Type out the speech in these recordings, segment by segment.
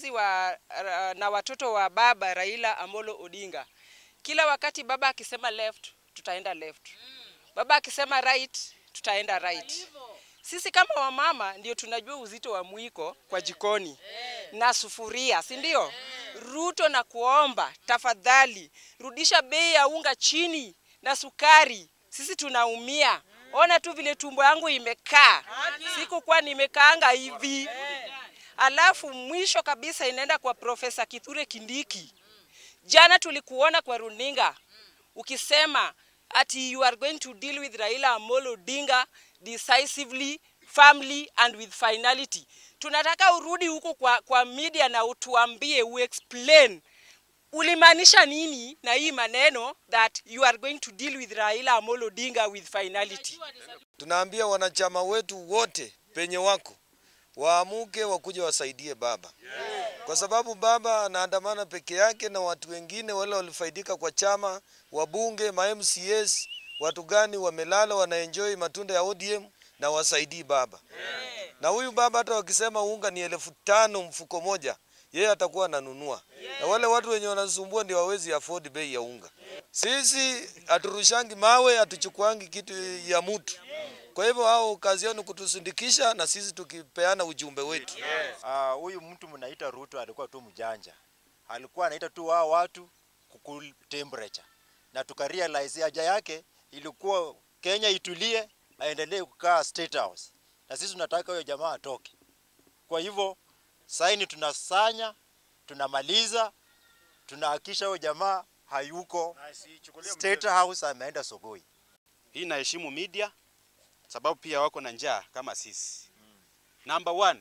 wafuasi wa, ra- na watoto wa baba Raila Amolo Odinga. Kila wakati baba akisema left, tutaenda left. Baba akisema right, tutaenda right. Sisi kama wamama ndio tunajua uzito wa mwiko kwa jikoni na sufuria, si ndio? Ruto na kuomba tafadhali, rudisha bei ya unga chini na sukari. Sisi tunaumia. Ona tu vile tumbo yangu imekaa, sikukuwa nimekaanga hivi. Alafu mwisho kabisa inaenda kwa Profesa Kithure Kindiki. Jana tulikuona kwa runinga ukisema ati you are going to deal with Raila Amolo Odinga decisively, firmly and with finality. Tunataka urudi huko kwa, kwa media na utuambie uexplain ulimaanisha nini na hii maneno that you are going to deal with Raila Amolo Odinga with finality. Tunaambia wanachama wetu wote penye wako waamuke wakuja wasaidie baba, kwa sababu baba anaandamana peke yake na watu wengine wale walifaidika kwa chama, wabunge, ma MCAs, watu gani wamelala wanaenjoy matunda ya ODM na wasaidii baba. Na huyu baba hata wakisema unga ni elfu tano mfuko moja, yeye atakuwa ananunua, na wale watu wenye wanasumbua ndio hawezi afford bei ya unga. Sisi haturushangi mawe, hatuchukuangi kitu ya mtu. Kwa hivyo hao kazi yao ni kutusindikisha na sisi tukipeana ujumbe wetu. Ah, huyu mtu mnaita Ruto alikuwa tu mjanja, alikuwa anaita tu wao watu kukul temperature, na tukarealize haja yake ilikuwa Kenya itulie, aendelee kukaa State House, na sisi tunataka huyo jamaa atoke. Kwa hivyo saini tunasanya, tunamaliza, tunahakisha huyo jamaa hayuko State House, ameenda Sogoi. Hii naheshimu media sababu pia wako na njaa kama sisi. Number one,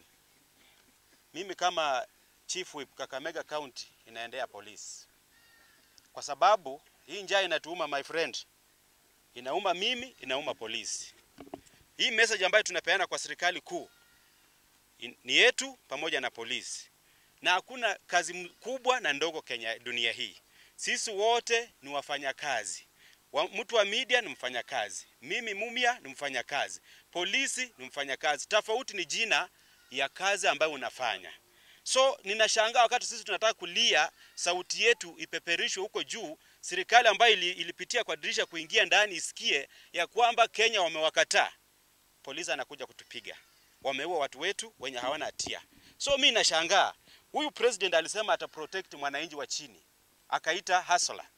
mimi kama chief whip Kakamega County inaendea polisi, kwa sababu hii njaa inatuuma my friend, inauma mimi, inauma polisi. Hii message ambayo tunapeana kwa serikali kuu in- ni yetu pamoja na polisi, na hakuna kazi m- kubwa na ndogo Kenya dunia hii. Sisi wote ni wafanyakazi wa, mtu wa media ni mfanyakazi, mimi mumia ni mfanyakazi, polisi ni mfanyakazi. Tofauti ni jina ya kazi ambayo unafanya. So ninashangaa wakati sisi tunataka kulia, sauti yetu ipeperishwe huko juu, serikali ambayo ili, ilipitia kwa dirisha kuingia ndani isikie ya kwamba Kenya wamewakataa, polisi anakuja kutupiga, wameua watu wetu wenye hawana hatia. So mi nashangaa huyu president alisema ata protect mwananchi wa chini, akaita hustler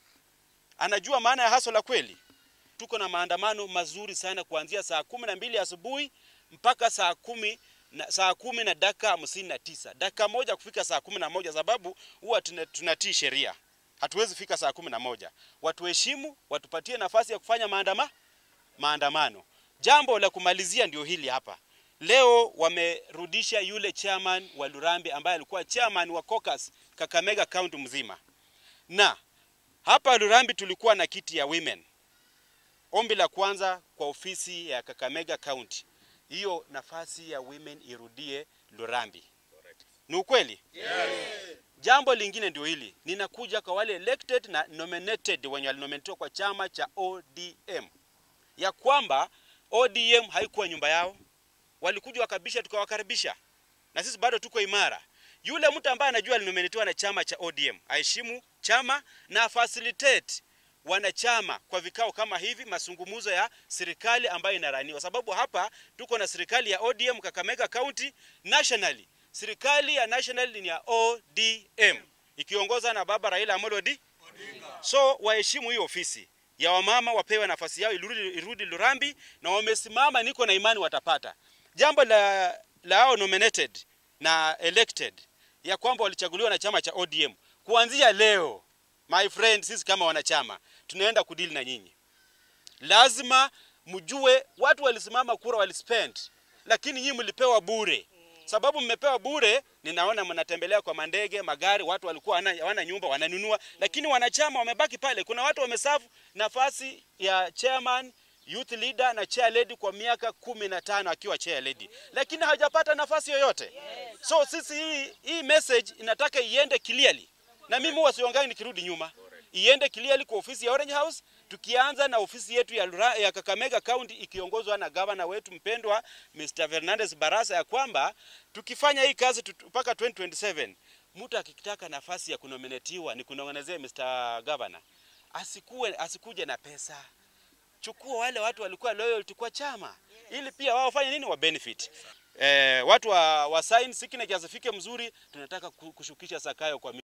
anajua maana ya haso la kweli. Tuko na maandamano mazuri sana kuanzia saa kumi na mbili asubuhi mpaka saa kumi na, saa kumi na dakika hamsini na tisa dakika moja kufika saa kumi na moja sababu huwa tuna- tunatii sheria, hatuwezi fika saa kumi na moja. Watuheshimu, watupatie nafasi ya kufanya maandama, maandamano. Jambo la kumalizia ndio hili hapa. Leo wamerudisha yule chairman wa Lurambi ambaye alikuwa chairman wa caucus Kakamega County mzima na hapa Lurambi tulikuwa na kiti ya women. Ombi la kwanza kwa ofisi ya Kakamega County, hiyo nafasi ya women irudie Lurambi. Ni ukweli? Yes. Jambo lingine ndio hili, ninakuja kwa wale elected na nominated wenye walinominatiwa kwa chama cha ODM, ya kwamba ODM haikuwa nyumba yao, walikuja wakabisha, tukawakaribisha na sisi bado tuko imara. Yule mtu ambaye anajua alinominatiwa na chama cha ODM aheshimu chama na facilitate wanachama kwa vikao kama hivi, masungumuzo ya serikali ambayo inaraniwa, sababu hapa tuko na serikali ya ODM Kakamega County nationally. Serikali ya national ni ya ODM ikiongozwa na baba Raila Amolo Odinga. So waheshimu hiyo ofisi ya wamama, wapewe nafasi yao irudi, irudi Lurambi, na wamesimama, niko na imani watapata. Jambo la la hao nominated na elected ya kwamba walichaguliwa na chama cha ODM kuanzia leo, my friend, sisi kama wanachama tunaenda kudili na nyinyi. Lazima mjue watu walisimama kura walispend, lakini nyinyi mlipewa bure. Sababu mmepewa bure, ninaona mnatembelea kwa mandege, magari, watu walikuwa wana, wana nyumba wananunua, lakini wanachama wamebaki pale. Kuna watu wamesafu nafasi ya chairman youth leader na chair lady kwa miaka kumi na tano akiwa chair lady, lakini hajapata nafasi yoyote. So sisi hii, hii message inataka iende clearly, na mimi huwa siongai nikirudi nyuma, iende clearly kwa ofisi ya Orange House, tukianza na ofisi yetu ya, Lura, ya Kakamega County ikiongozwa na gavana wetu mpendwa Mr. Fernandez Barasa, ya kwamba tukifanya hii kazi tut- mpaka 2027 mtu akitaka nafasi ya kunominatiwa ni kunong'onezea Mr. Governor, asikuwe asikuje na pesa. Chukua wale watu walikuwa loyalty kwa chama ili pia wao wafanye nini, wa benefit. Eh, watu wa, wa sign signatures zifike mzuri, tunataka ku- kushukisha Sakayo kwa